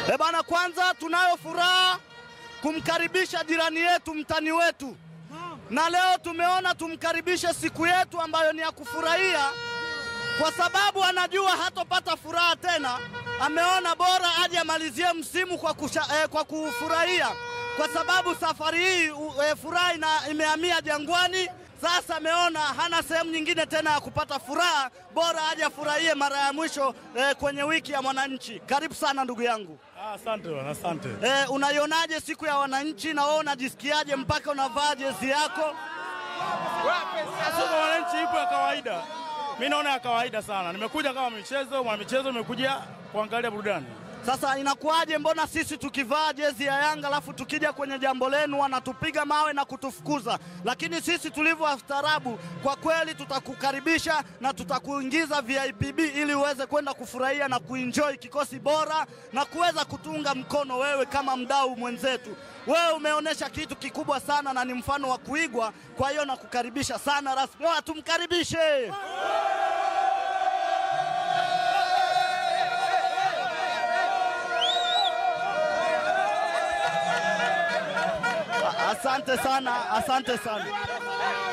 E bana, kwanza tunayo furaha kumkaribisha jirani yetu, mtani wetu, na leo tumeona tumkaribishe siku yetu ambayo ni ya kufurahia, kwa sababu anajua hatopata furaha tena. Ameona bora aje amalizie msimu kwa, kusha, eh, kwa kufurahia, kwa sababu safari hii eh, furaha ina- imehamia Jangwani. Sasa ameona hana sehemu nyingine tena ya kupata furaha, bora aje afurahie mara ya mwisho eh, kwenye wiki ya mwananchi. Karibu sana ndugu yangu. Ah, Asante bwana, asante. Eh, unaionaje siku ya wananchi na wewe unajisikiaje mpaka unavaa jezi yako? Soko wananchi ipo ya kawaida, mi naona ya kawaida sana. Nimekuja kama michezo, mwana michezo imekuja kuangalia burudani. Sasa inakuwaje, mbona sisi tukivaa jezi ya Yanga alafu tukija kwenye jambo lenu wanatupiga mawe na kutufukuza? Lakini sisi tulivyo wastaarabu, kwa kweli tutakukaribisha na tutakuingiza VIPB ili uweze kwenda kufurahia na kuenjoy kikosi bora na kuweza kutunga mkono wewe kama mdau mwenzetu. Wewe umeonyesha kitu kikubwa sana na ni mfano wa kuigwa, kwa hiyo nakukaribisha sana rasmi. Oya, tumkaribishe. Asante sana, asante sana.